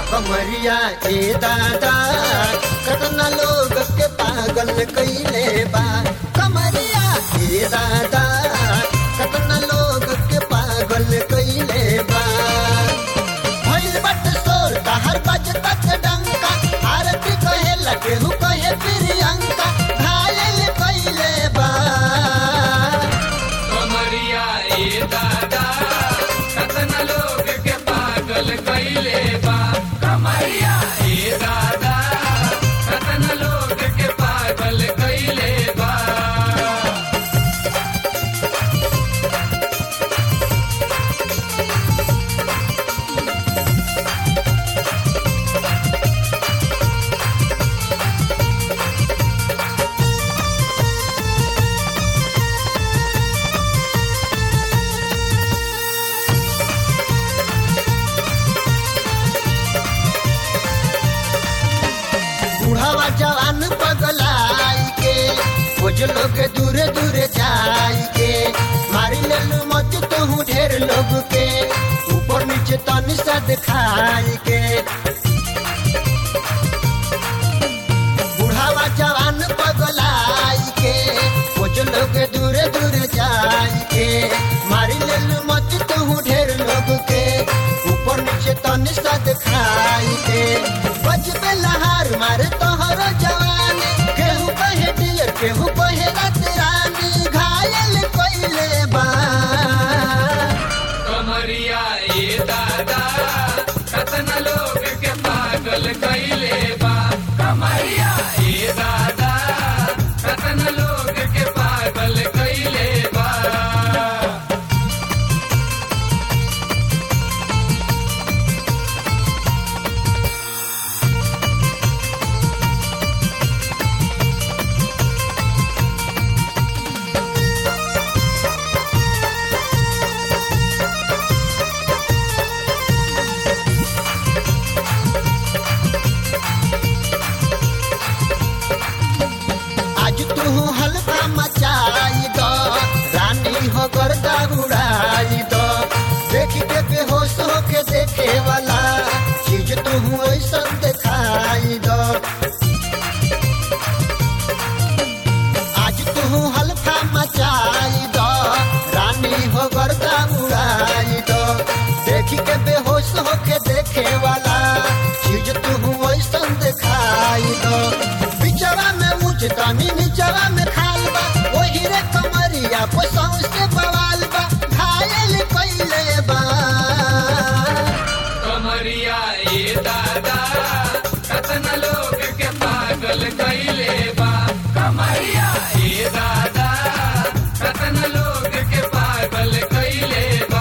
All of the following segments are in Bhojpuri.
कमरिया ए दादा कतना लोग के पागल कैले बा कमरिया ए दादा कतना लोग के पागल कैले बा भइल बट सोर हर बज तक डंका आरती कहे लगे हु कहे प्रियंका घायल कैले बा कमरिया ए दादा कतना लोग के पागल कैले बा कमरिया ए दादा कतना लोग के पागल कैले बा बुढ़ावा जवान पगलाई के कुछ लोग दूरे दूरे जाई के मारी लेलू मत तू ढेर लोग के ऊपर नीचे तनी सा दिखाई के बुढ़ावा जवान पगलाई के कुछ लोग दूरे दूरे जाई के मारी लेलू मत तू ढेर लोग के ऊपर नीचे तनी सा दिखाई के बजबे लहार मारे तोहर जवानी केहू कहे डियर केहू कहे रात रानी घायल कोइले बा कमरिया ए दादा कतना लोग के पागल कैले बा कमरिया ए दादा कतना लोग के पागल कैले बा आज तू हल्का मचाई दो रानी हो गर्दा उड़ाई दो देख के बेहोश होके देखे वाला चीज तू ऐसा दिखाई दो आज तू हल्का मचाई दो रानी हो गर्दा उड़ाई दो देख के बेहोश होके देखे वाला चीज तू ऐसा दिखाई दो बिचवा में मुझ तनी निचवा में खाल बा वही रे कमरिया पोसौ से बवाल बा घायल कैले बा कमरिया ए दादा कतना लोग के पागल कैले बा कमरिया ए दादा कतना लोग के पागल कैले बा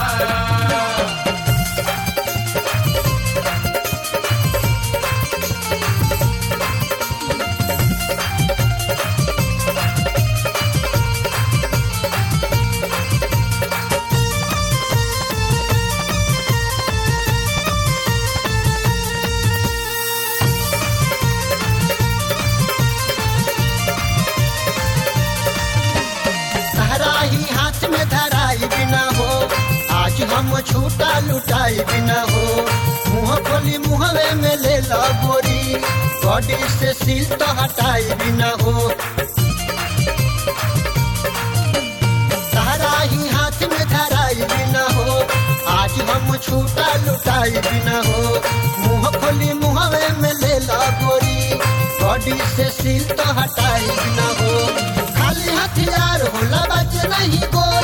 सहरा ही हाथ में धराई बिना हो आज हम छूटा लुटाई बिना हो मुंह खोली मुहवे में ले लो गोरी बॉडी से सील तो हटाई बिना हो सहरा ही हाथ में धराई बिना हो आज हम छूटा लुटाई बिना हो मुंह खोली मुहवे में ले लो गोरी बॉडी से सील तो हटाई बिना हो खाली हथियार होला बच नहीं गो